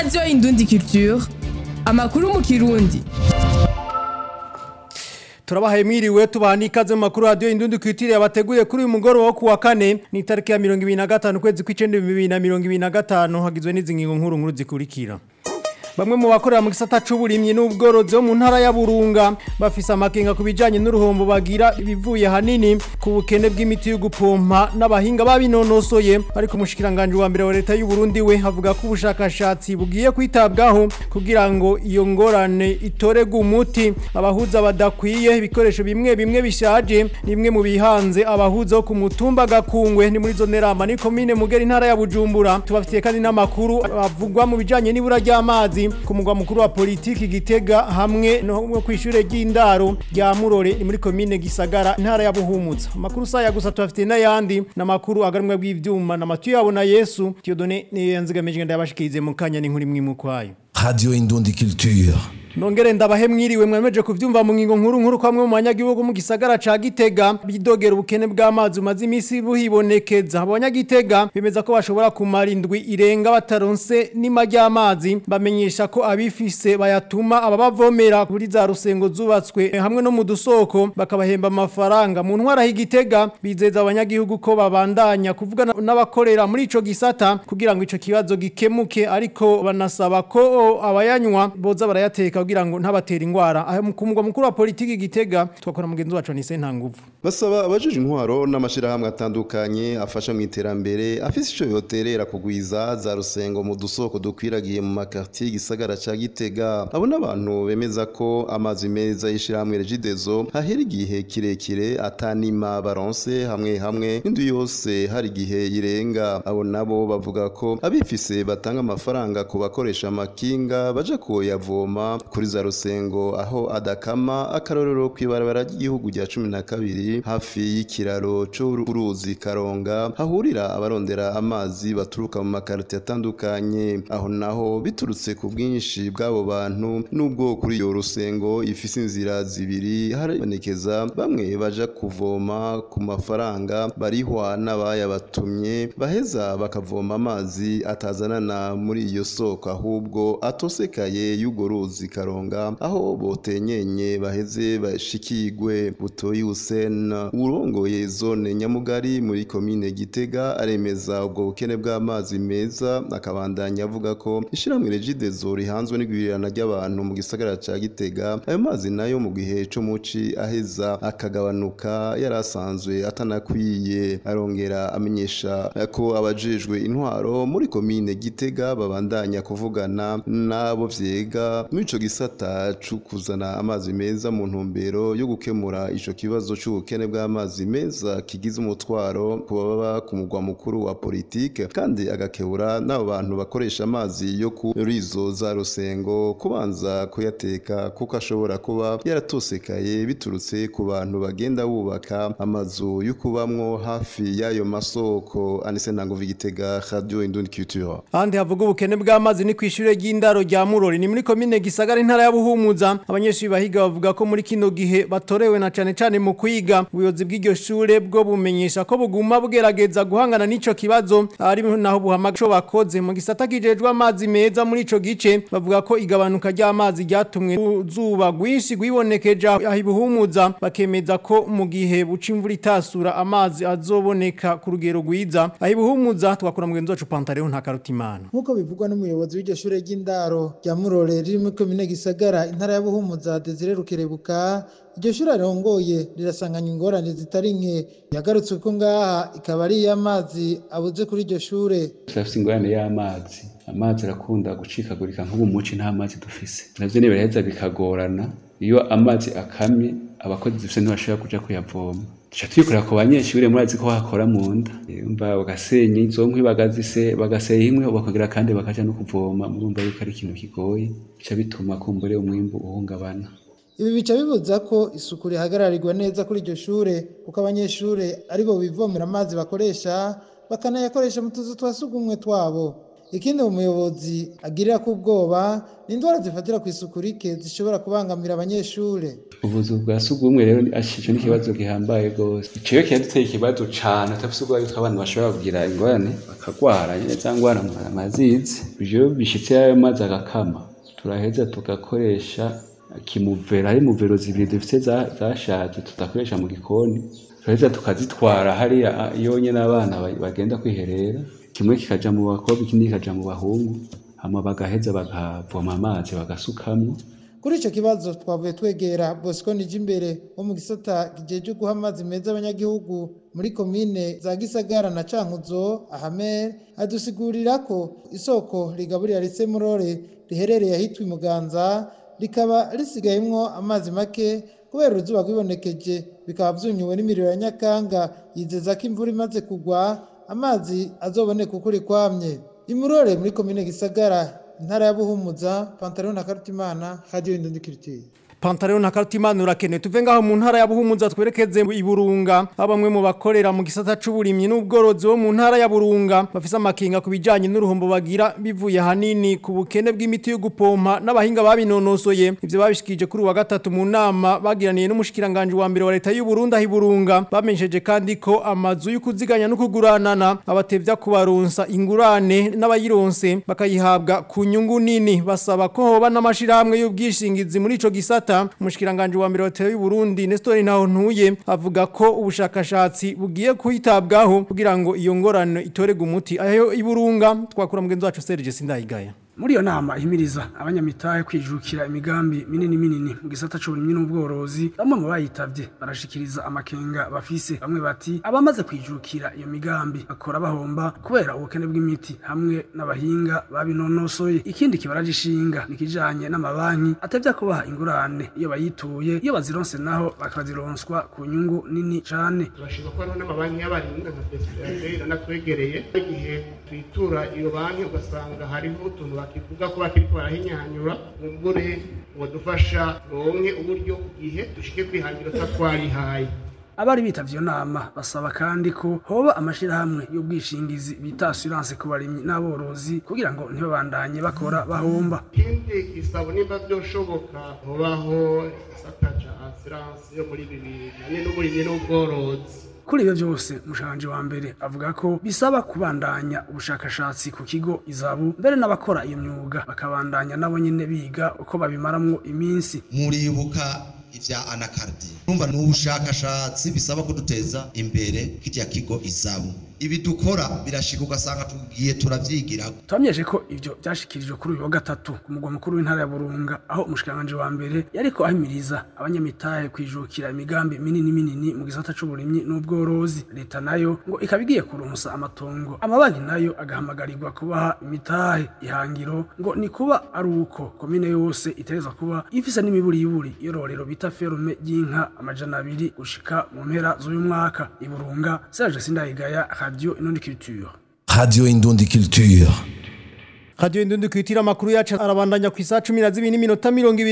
radiyo indundi culture amakuru mu kirundi turabahaye mwiriwe tubaha n'ikaze mu makuru radiyo indundi kwitiriye abateguye kuri uyu mugoroba wo kuwa kane ni itariki ya mirongo ibiri na gatanu ukwezi kw'icenda bibiri na mirongo ibiri na gatanu hagizwe n'izi ngingo nkuru nkuru zikurikira Bamwe mu bakorera mu gisata c'uburimyi n'ubworozi bo mu ntara ya Burunga bafise amakenga ku bijanye n'uruhombo bagira ibivuye hanini ku bukene bw'imiti yo gupompa n'abahinga babinonosoye ariko umushikiranganje wa mbere wa leta y'u Burundi we havuga ko ubushakashatsi bugiye kwitabwaho kugira ngo iyo ngorane itorege umuti abahuza badakwiye ibikoresho bimwe bimwe bishaje nimwe mu bihanze abahuza wo ku mutumba gakungwe ni muri zone rama ni komine mugera intara ya Bujumbura tubafitiye kandi n'amakuru avugwa mu bijanye n'ibura ry'amazi ku mugwa mukuru wa politiki gitega hamwe no kwishure ry'indaro rya Murore ni muri komine Gisagara intara ya Buhumutsa amakuru saya gusa tubafitiye n'ayandi n'amakuru agarumwe bw'ivyuma na matu yabo na Yesu Tiyodone ni yanzigamije ndabashikirize mu kanya n'inkuru imwe mu kwayo Radio Indundi Culture. Nongere ndabahe mwiriwe mwemeje kuvyumva mu ngingo nkuru nkuru kwamwe mu banyagihugu mu gisagara ca Gitega bidogera ubukene bw'amazi umaze imisi buhibonekeza abanyagitega bemeza ko bashobora kumara indwi irenga bataronse n'ima ry'amazi bamenyesha ko abifise bayatuma ababavomera kuri za rusengo zubatswe hamwe no mu dusoko bakabahemba amafaranga mu ntwara h'Igitega bizeza abanyagihugu ko babandanya kuvuga n'abakorera muri ico gisata kugira ngo ico kibazo gikemuke ariko banasaba ko abayanywa boza barayateka kugira ngo ntabatera ingwara aho ku mugwa mukuru wa politiki gitega twakora mugenzi wacu ni Sentanguvu basaba abajije intwaro n'amashirahamwe atandukanye afasha mu iterambere afise ico yoterera kugwiza za rusengo mu dusoko dukwiragiye mu makartier gisagara ca Gitega abo n'abantu bemeza ko amazi meza y'ishirahamwe Regidezo hahera igihe kirekire atanima baronse hamwe hamwe n'indu yose hari igihe irenga abo nabo bavuga ko abifise batanga amafaranga ku bakoresha amakinga baja kuyavoma kuri za rusengo aho adakama akarorero kw'ibarabara ry'igihugu rya cumi na kabiri hafi y'ikiraro c'uruzi karonga hahurira abarondera amazi baturuka mu makarite atandukanye aho naho biturutse ku bwinshi bw'abo bantu n'ubwo kuri iyo rusengo ifise inzira zibiri haribonekeza bamwe baja kuvoma ku mafaranga barihwa n'abayabatumye baheza bakavoma amazi atazanana muri iyo soko ahubwo atosekaye y'urwo ruzi karonga aho botenyenye baheze bashikigwe butoyi Hussein urongoye zone nyamugari muri komine Gitega aremeza ubwo bukene bw'amazi meza akabandanya avuga ko ishiramwe Regidezo rihanzwe n'igwirirana ry'abantu mu gisagara ca Gitega ayo mazi nayo mu gihe co muci aheza akagabanuka yarasanzwe atanakwiye arongera amenyesha ko abajejwe intwaro muri komine Gitega babandanya kuvugana n'abo vyega muri ico gisata co kuzana amazi meza mu ntumbero yo gukemura ico kibazo c'ubukene bw'amazi meza kigize umutwaro ku baba ku mugwa mukuru wa politike kandi agakebura n'abo bantu bakoresha amazi yo kuri izo za rusengo kubanza kuyateka kuko ashobora kuba yaratosekaye biturutse ku bantu bagenda bubaka amazu yo kubamwo hafi y'ayo masoko anise ntango vigitega radio indundi culture ahandi havuga ubukene bw'amazi ni kw'ishure ry'indaro rya Murori ni muri komine Gisagara intara ya Buhumuza abanyeshuri bahiga bavuga ko muri kino gihe batorewe na cane cane mu kwiga ubuyobozi bw'iryo shure bwo bumenyesha ko buguma bugerageza guhangana n'ico kibazo ari naho buhamaga bakoze mu gisata kijejwe amazi meza muri ico gice bavuga ko igabanuka ry'amazi ryatumwe zuba rwinshi rwibonekeje aho ibuhumuza bakemeza ko mu gihe buca imvura itasura amazi azoboneka ku rugero rwiza aho ibuhumuza twakora mugenzi wacu Pantaleo nta karutimana nk'uko bivugwa n'umuyobozi w'iryo shure ry'indaro rya Murore riri muri komine Gisagara intara ya Buhumuza Desire Rukerebuka iryo shuri arongoye rirasanganya ingorane zitari nke yagarutse ko ngaha ikaba ari iy'amazi abuze kuri iryo shure turafise ingorane y'amazi amazi arakunda gucikagurika nk'ubu muci nta mazi dufise navyo nibiraheza bikagorana iyo amazi akamye abakozi dufise ntibashobora kuja kuyavoma tuca twikorera ku banyeshure murazi ko hakora mu nda umva bagasenya izo nkwi bagazise bagaseye imwe bakongera kandi bakaja no kuvoma murumva yuko ari ikintu kigoye bica bituma kumbure umwimbu uhungabana ibi bica bibuza ko isuku rihagararirwa neza kuri iryo shure kuko abanyeshure aribo bivomera amazi bakoresha bakanayakoresha mu tuzu twa sugumwe twabo ikindi umuyobozi agirira ku ubwoba ni indwara zifatira ku isuku rike zishobora kubangamira abanyeshure ubuzu bwa sugumwe rero ashico n'ikibazo gihambaye gose ico kiraduteye ikibazo cane atafise ubwo yuko abantu bashobora kugira ingorane bakagwara nyene za ngwara amazizi ivyo bishitse ayo mazi agakama turaheza tugakoresha kimuvera hari muvero zibiri dufite zashaje tudakoresha mu gikoni turaheza tukazitwara hariya yonyene abana bagenda kwiherera kimwe kikaja mu bakobwa ikindi kikaja mu bahungu hama bagaheza bakavoma amazi bagasukamwo kuri icyo kibazo twavuye twegera bosco nijimbere wo mu gisata kijeje guha amazi meza abanyagihugu muri komine za gisagara na cankuzo ahamer adusigurira ko isoko rigaburira rise murore riherereye ahitwa imuganza rikaba risigayemwo amazi make kubera uruzuba rwibonekeje bikaba vyunyuwe n'imiriro ya nyakanga yizeza ko imvura imaze kugwa amazi azoboneka ukuri kwamye imurore muri komine gisagara intara ya buhumuza pantaro na karutimana radio indundikiritiye Pantaleon na Kartimana urakenewe tuve ngaho mu ntara ya Buhumuza twerekeze i Burunga abamwe mu bakorera mu gisata c'uburimyi n'ubworozi wo mu ntara ya Burunga bafise amakinga kubijanye n'uruhombo bagira bivuye hanini ku bukene bw'imiti yo gupompa n'abahinga babinonosoye ivyo babishikije kuri wa gatatu mu nama bagiraniye n'umushikiranganje wa mbere wa leta y'u Burundi ahi Burunga bamenyesheje kandi ko amazu yo kuziganya no kuguranana abatevya kubaronsa ingurane n'abayironse bakayihabwa ku nyungu nini basaba ko hoba n'amashirahamwe y'ubwishingizi muri ico gisata leta umushikiranganje wa mbere wa leta y'u Burundi Nestor Ntaho ntuye avuga ko ubushakashatsi bugiye kuyitabwaho kugira ngo iyo ngorane itorega umuti ayo iburunga twakura mugenzi wacu Serge Sindayigaya muri iyo nama ihimiriza abanyamitahe kwijukira imigambi minini minini mu gisata c'uburimyi n'ubworozi bamwe mu bayitavye barashikiriza amakenga bafise bamwe bati abamaze kwijukira iyo migambi bakora bahomba kubera ubukene bw'imiti hamwe n'abahinga babinonosoye ikindi kibaraje ishinga nikijanye n'amabanki atevya kubaha ingurane iyo bayituye iyo bazironse naho bakazironswa ku nyungu nini cane turashima ko hariho n'amabanki y'abarinda nka BCRD iranatwegereye igihe twitura iyo banki ugasanga hariho utuntu bakivuga ko bakiriko barahinyanyura mumbure wadufasha ronke uburyo igihe dushike kwihangira twarihaye abari bitavye iyo nama basaba kandi ko hoba amashirahamwe y'ubwishingizi bita assurance ku barimyi n'aborozi kugira ngo ntibabandanye bakora bahomba ikindi gisabo nimba vyoshoboka hobaho igisata ca assurance yo muri bibiri hamwe n'uburimyi n'ubworozi kuri ibyo byose umushanje wa mbere avuga ko bisaba kubandanya ubushakashatsi ku kigo izabu mbere n'abakora iyo myuga bakabandanya nabo nyine biga uko babimaramwo iminsi muribuka ivya anakardi numva ni ubushakashatsi bisaba kuduteza imbere kirya kigo izabu ibi dukora birashika ugasanga tugiye turavyigira twamenyeshe ko ivyo vyashikirijwe kuri uyu wa gatatu ku mugwa mukuru w'intara ya burunga aho umushikiranganje wa mbere yariko ahimiriza abanyamitahe kwijukira imigambi minini minini mu gisata c'uburimyi n'ubworozi leta nayo ngo ikaba igiye kuronsa amatongo amabanki nayo agahamagarirwa kubaha imitahe ihangiro ngo ni kuba ari uko komine yose itereza kuba ifise n'imiburiburi yororero bita ferume y'inka amajana abiri gushika mu mpera z'uyu mwaka iburunga serge sindayigaya radio inundi culture Radio Indundi Culture. Radio Indundi kwitira makuru yacu arabandanya ku isaha 12 n'iminota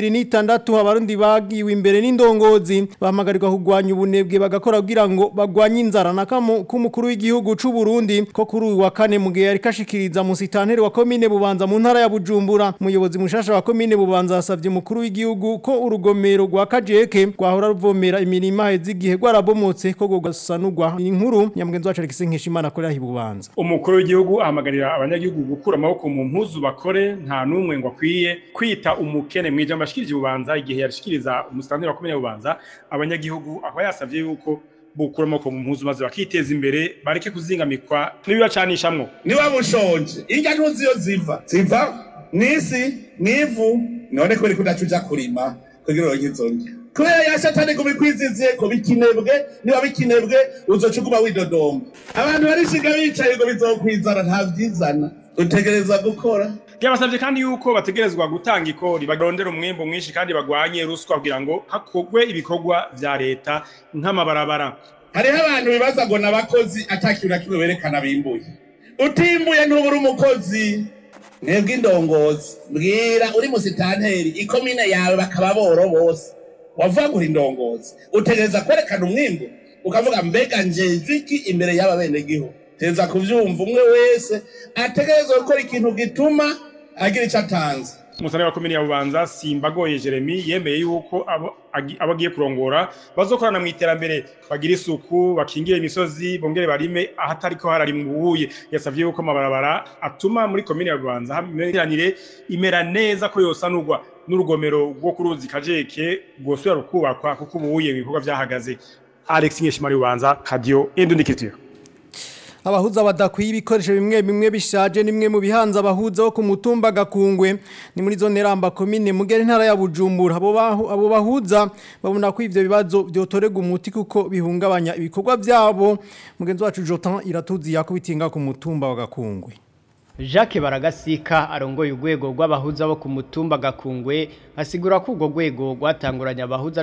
26 abarundi bagiwe imbere n'indongozi bahamagarirwa kugwanya ubunebwe bagakora kugira ngo bagwanye inzara nakamo k'umukuru w'igihugu c'u Burundi ko kuri uyu wa kane mu gihe yari kashikiriza mu sitanteri wa komine Bubanza mu ntara ya Bujumbura umuyobozi mushasha wa komine Bubanza asavye umukuru w'igihugu ko urugomero rwa Kajeke rwahora ruvomera imirima hezi igihe rwarabomotse ko gogasanurwa inkuru nyamugenzi wacu Alexis Nkeshimana akorera hi Bubanza umukuru w'igihugu ahamagarira abanyagihugu gukura amaboko mu mpuzu bakore nta numwe ngo akwiye kwita umukene mu ijambo ashikirije ububanza igihe yarishikiriza umusitanteri wa komine bubanza abanyagihugu aho yasavye yuko bukura amaboko mu mpuzu maze bakiteza imbere bareke kuzingamikwa n'ibibacanishamwo niba mushonje irya ntuzi iyo ziva ziva mw'isi mw'ivu none ko riko udacuja kurima kugira uronke izo ndya kubera ya shatani kubikwiziziye ko bikinebwe niba bikinebwe uzoca uguma widodomba abantu barishiga bicaye ngo bizokwizana nta vyizana utegereza gukora byabasabye kandi yuko bategerezwa gutanga ikori barondera umwimbu mwinshi kandi bagwanye ruswa kugira ngo hakorwe ibikorwa vya leta nk'amabarabara hariho abantu bibaza ngo n'abakozi atakintu na kimwe berekana bimbuye utimbuye ntubura umukozi mwebwe indongozi mbwira uri musitanteri ikomine yawe bakaba boro bose wavuga ngo uri indongozi utegereza kwerekana umwimbu ukavuga mbega njejwe iki imbere y'aba benegihugu teza kuvyumva umwe wese ategerezwa gukora ikintu gituma agira ico atanze umusane wa komini ya bubanza simbagoye jeremy yemeye yuko abo agi- abo agiye kurongora bazokorana mu iterambere bagira isuku bakingire imisozi bongere barime ahatariko hararimwa ubuye yasavye yuko amabarabara atuma muri komini ya bubanza hamiranire imera neza ko yosanurwa n'urugomero rwo ku ruzi kajeke rwosubira rukubakwa kuko ubuye ibikorwa vyahagaze alex nkeshimari bubanza radio indundikitiro abahuza badakwiye ibikoresho bimwe bimwe bishaje nimwe mu bihanza abahuza bo ku mutumba gakungwe ni muri zone ramba komine mugere ntara ya Bujumbura abo bahu- abo bahuza babona ko ivyo bibazo byotorega umuti kuko bihungabanya ibikorwa byabo mugenzi wacu Jotan iratuzi yakubitinga ku mutumba wa gakungwe Jacques Baragasika arongoye urwego rw'abahuza bo ku mutumba gakungwe asigura ko urwo rwego rwatanguranye abahuza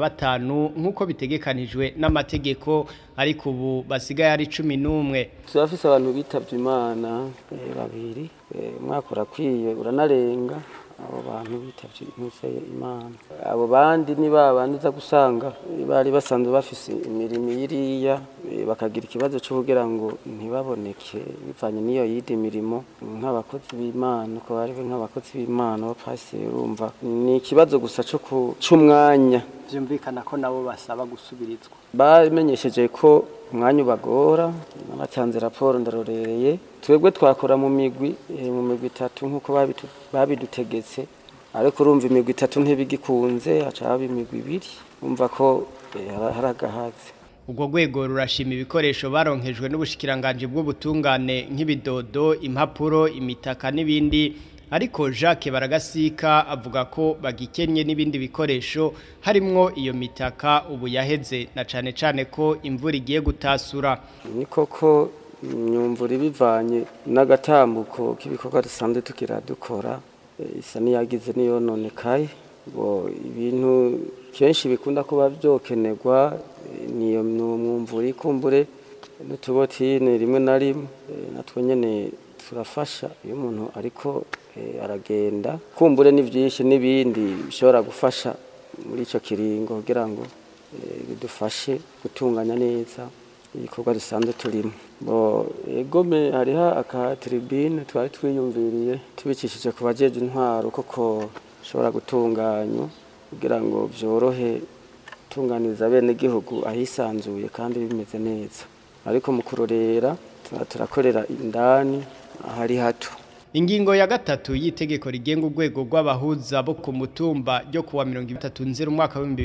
15 nk'uko bitegekanijwe n'amategeko ariko ubu basigaye ari 11 turafise abantu bitavye imana eh, babiri eh, umwaka urakwiye uranarenga abo bantu bitavye intuse imana abo bandi ni babandi uza gusanga eh, bari basanzwe bafise imirimo iriya eh, bakagira ikibazo cyo kugira ngo ntibaboneke bivanye n'iyo yindi mirimo nk'abakozi b'imana uko bari nk'abakozi b'imana abapasiteri urumva ni ikibazo gusa cyo ku- c'umwanya byumvikana ko nabo basaba gusubirizwa bamenyesheje ko umwanya ubagora n'abatanze raporo ndarorereye twebwe twakora mu migwi eh, mu migwi itatu nk'uko babitu- babidutegetse ariko urumva imigwi itatu ntibigikunze haca haba imigwi ibiri umva ko eh, hari hari agahazi Urwo rwego rurashima ibikoresho baronkejwe n'ubushikiranganje bw'ubutungane nk'ibidodo, impapuro, imitaka n'ibindi ariko Jacques Baragasika avuga ko bagikenye n'ibindi bikoresho harimwo iyo mitaka ubu yaheze na cane cane ko imvura igiye gutasura. ni koko imyumvura ibivanye n'agatambuko k'ibikorwa dusanzwe tugira dukora eh, isa n'iyagize n'iyononekaye bo ibintu kenshi bikunda kuba byokenerwa eh, niyo mwumvura ikumbure n'utubotine rimwe na rimwe eh, natwo nyene turafasha iyo umuntu ariko eh, aragenda kumbure ni byinshi n'ibindi bishobora gufasha muri ico kiringo kugira ngo eh, bidufashe gutunganya neza ibikorwa dusanzwe turimo bo egome hariho aka tribune twari twiyumviriye tubicishije ku bajeje intwaro koko bishobora gutunganywa kugira ngo byorohe tunganiza bene gihugu ahisanzuye kandi bimeze neza ariko mu kurorera tuba turakorera indani ahari hato Ingingo ya gatatu y'itegeko rigenga urwego rw'abahuza bo ku mutumba ryo kuwa 33 umwaka wa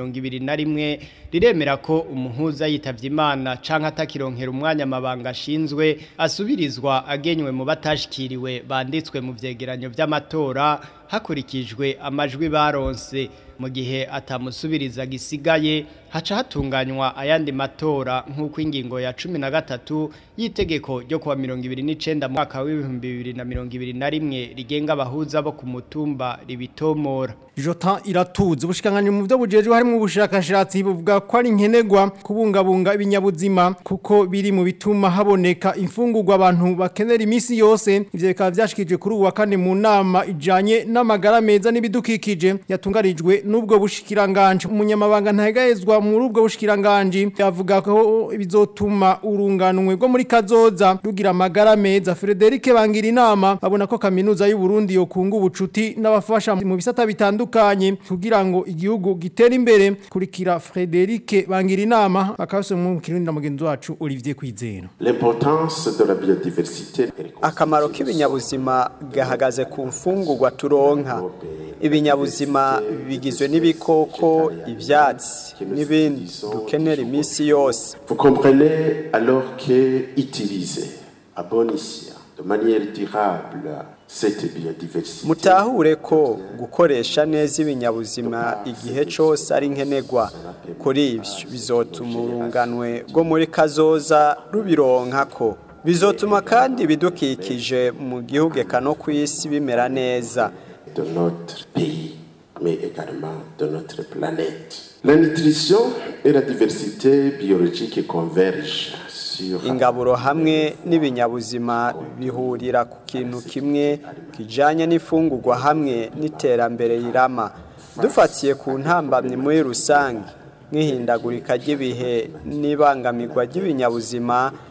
2021 riremera ko umuhuza yitavye Imana canke atakironkera umwanya amabanga ashinzwe asubirizwa agenywe mu batashikiriwe banditswe mu vyegeranyo vy'amatora hakurikijwe amajwi baronse mu gihe atamusubiriza gisigaye haca hatunganywa ayandi matora nk'uko ingingo ya cumi na gatatu y'itegeko ryo kuwa mirongo ibiri n'icenda mu mwaka w'ibihumbi bibiri na mirongo ibiri na rimwe rigenga abahuza bo ku mutumba ribitomora Jota iratuzi ubushikanganje mu byo bujeje harimo ubushakashatsi buvuga ko ari nkenerwa kubungabunga ibinyabuzima kuko biri mu bituma haboneka imfungurwa abantu bakenera imisi yose ivyo bikaba vyashikije kuri ubu wa kane mu nama ijanye n'amagara meza n'ibidukikije yatungarijwe n'ubwo bushikiranganje umunyamabanga ntahegahezwa muri ubwo bushikiranganje yavuga ko bizotuma urunganwe rwo muri kazoza rugira amagara meza Frederic bangira inama abona ko kaminuza y'u Burundi yokunga ubucuti n'abafasha mu bisata bitandukanye kugira ngo igihugu gitere imbere kurikira Frederic bangira inama akabase mu kirundi na mugenzi wacu Olivier Kwizera L'importance de la biodiversité akamaro k'ibinyabuzima gahagaze ku mfungurwa turonka ibinyabuzima bigizwe n'ibikoko ibyatsi n'ibindi dukenera iminsi yose Vous comprenez alors que utiliser à bon escient, de manière durable, cette biodiversité mutahure ko gukoresha neza ibinyabuzima igihe cyose ari nkenerwa kuri ibyo bizotuma urunganwe rwo muri kazoza rubironka ko bizotuma kandi ibidukikije mu gihugu eka no ku isi bimera neza de notre pays, mais également de notre planète. La nutrition et la diversité biologique convergent sur ingaburo hamwe n'ibinyabuzima bihurira ku kintu kimwe kijanye n'ifungurwa hamwe n'iterambere rirama dufatiye ku ntambamye muri rusange nk'ihindagurika ry'ibihe n'ibangamirwa ry'ibinyabuzima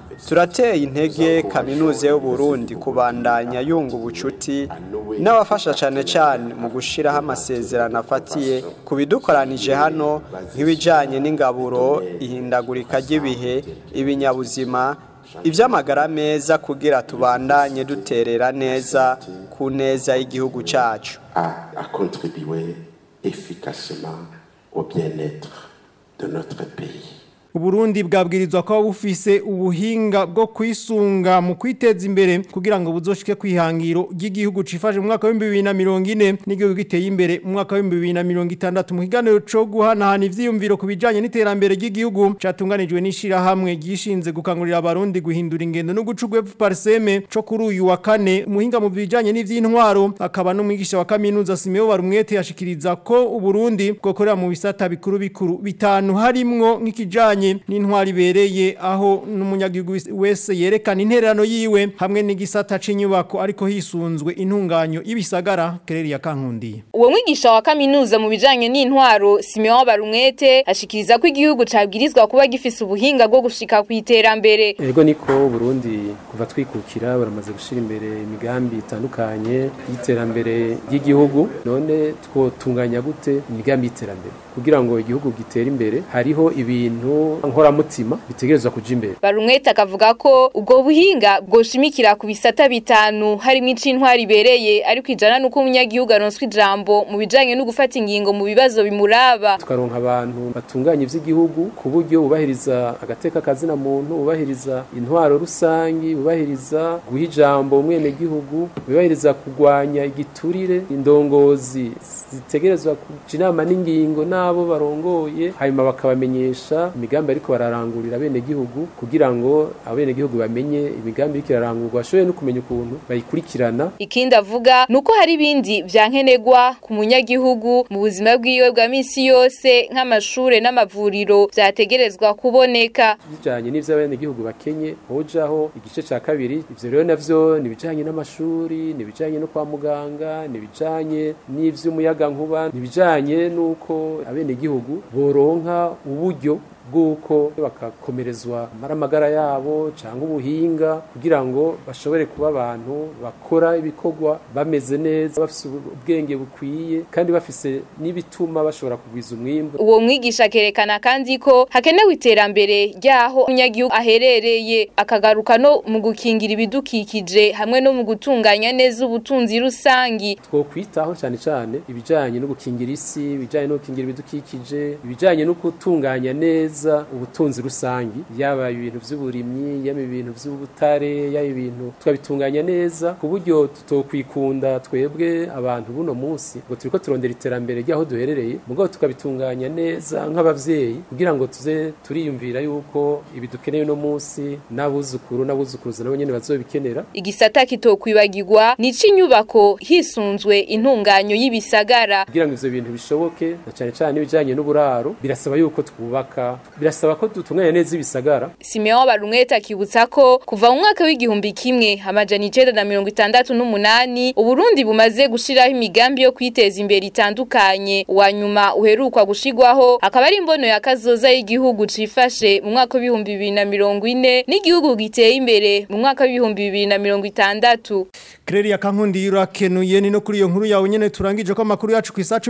turateye intege kaminuza y'u Burundi kubandanya yunga ubucuti n'abafasha cyane cyane mu gushyiraho amasezerano afatiye ku bidukoranije hano nk'ibijyanye n'ingaburo ihindagurika ry'ibihe ibinyabuzima iby'amagara meza kugira tubandanye duterera neza ku neza y'igihugu cyacu à contribuer efficacement au bien-être de notre pays. Uburundi bwabwirizwa ko bufise ubuhinga bwo kwisunga mu kwiteza imbere kugira ngo buzoshike kwihangiro ry'igihugu cifashe mu mwaka wa 2040 n'igihugu giteye imbere mu mwaka wa 2060 mu kiganiro cyo guhanahana ivyiyumviro kubijanye n'iterambere ry'igihugu catunganijwe n'ishira hamwe gishinze gukangurira abarundi guhindura ingendo no gucugwe parseme cyo kuri uyu wa kane umuhinga mu bijanye n'ivy'intwaro akaba n'umwigisha wa kaminuza Simeo Barumwete yashikiriza ko Uburundi bwokorera mu bisata bikuru bikuru bitanu harimwo nk'ikijanye n'intwari ibereye aho n'umunyagihugu wese yerekana intererano yiwe hamwe n'igisata c'inyubako ariko hisunzwe intunganyo y'ibisagara kereri ya kankundiye uwo mwigisha wa kaminuza mu bijanye n'intwaro Simeon Barumwete ashikiriza ko igihugu cabwirizwa kuba gifise ubuhinga bwo gushika ku iterambere ego niko Burundi kuva twikukira baramaze gushira imbere imigambi itandukanye y'iterambere ry'igihugu none twotunganya gute imigambi y'iterambere kugira ngo igihugu gitere imbere hariho ibintu nkoramutima bitegerezwa kuja imbere Barumwete akavuga ko ubwo buhinga bwoshimikira ku bisata bitanu harimo icintwari ibereye ariko ijana nuko umunyagihugu aronswa ijambo mu bijanye no gufata ingingo mu bibazo bimuraba tukaronka abantu batunganya ivy'igihugu ku buryo bubahiriza agateka kazina muntu bubahiriza intwaro rusangi bubahiriza guha ijambo umwene gihugu bubahiriza kugwanya igiturire indongozi zitegerezwa kuja inama n'ingingo n'abo barongoye hanyuma bakabamenyesha imigambi ariko bararangurira bene gihugu kugira ngo abene gihugu bamenye imigambi iriko irarangurwa bashoboye no kumenya ukuntu bayikurikirana ikindi avuga nuko hari ibindi vyankenegwa ku munyagihugu mu buzima bwiwe bwa misi yose nk'amashure n'amavuriro vyategerezwa kuboneka bijanye n'ivyo abene gihugu bakenye hojaho igice ca kabiri ivyo rero navyo ni bijanye n'amashuri ni bijanye no kwa muganga ni bijanye n'ivy'umuyaga nkuba ni bijanye n'uko abene gihugu boronka uburyo bw'uko bakakomerezwa amaramagara yabo cyangwa ubuhinga kugira ngo bashobore kuba abantu bakora ibikorwa bameze neza bafite ubwenge bukwiye kandi bafise n'ibituma bashobora kugwiza umwimbu uwo mwigisha akerekana kandi ko hakenewe iterambere ry'aho umunyagihugu aherereye akagaruka no mu gukingira ibidukikije hamwe no mu gutunganya neza ubutunzi rusangi twokwitaho cyane cyane ibijyanye no gukingira isi ibijyanye no gukingira ibidukikije ibijyanye no gutunganya neza ubutunzi rusangi yaba ibintu by'uburimyi yaba ibintu by'ubutare yaba ibintu twabitunganya neza ku buryo tutokwikunda twebwe abantu buno munsi ngo turiko turondera iterambere ry'aho duherereye mugabo tukabitunganya neza nk'abavyeyi kugira ngo tuze turiyumvira yuko ibi dukeneye no munsi n'abuzukuru n'abuzukuruza nabo nyene bazobikenera igisata kitokwibagirwa ni inyubako hisunzwe intunganyo y'ibisagara kugira ngo ivyo bintu bishoboke na cane cane ibijanye n'uburaro birasaba yuko twubaka birasaba ko dutunganya neza ibisagara Simeon Barumwete akibutsa ko kuva mu mwaka w'igihumbi kimwe amajana icenda na mirongo itandatu n'umunani Uburundi bumaze gushiraho imigambi yo kwiteza imbere itandukanye uwa nyuma uherukwa gushigwaho akaba ari imbono ya kazoza y'igihugu cifashe mu mwaka w'ibihumbi bibiri na mirongo ine n'igihugu giteye imbere mu mwaka w'ibihumbi bibiri na mirongo itandatu Kreri ya kankundi yurakenuye ni no kuri iyo nkuru yawe nyene turangije ko amakuru yacu ku isa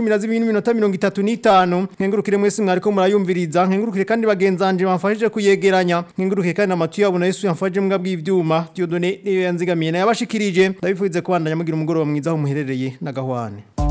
12:35 nkengurukire mwese mwariko murayumviriza nkengurukire kandi bagenzanje bamfashije kuyegeranya nkengurukire kandi amatu yabo na Yesu yamfashije mbwa bw'ivyuma Dieudonné yanzigamiye na yabashikirije ndabifuze kubandanya mugira umugoroba mwiza aho muherereye na gahwane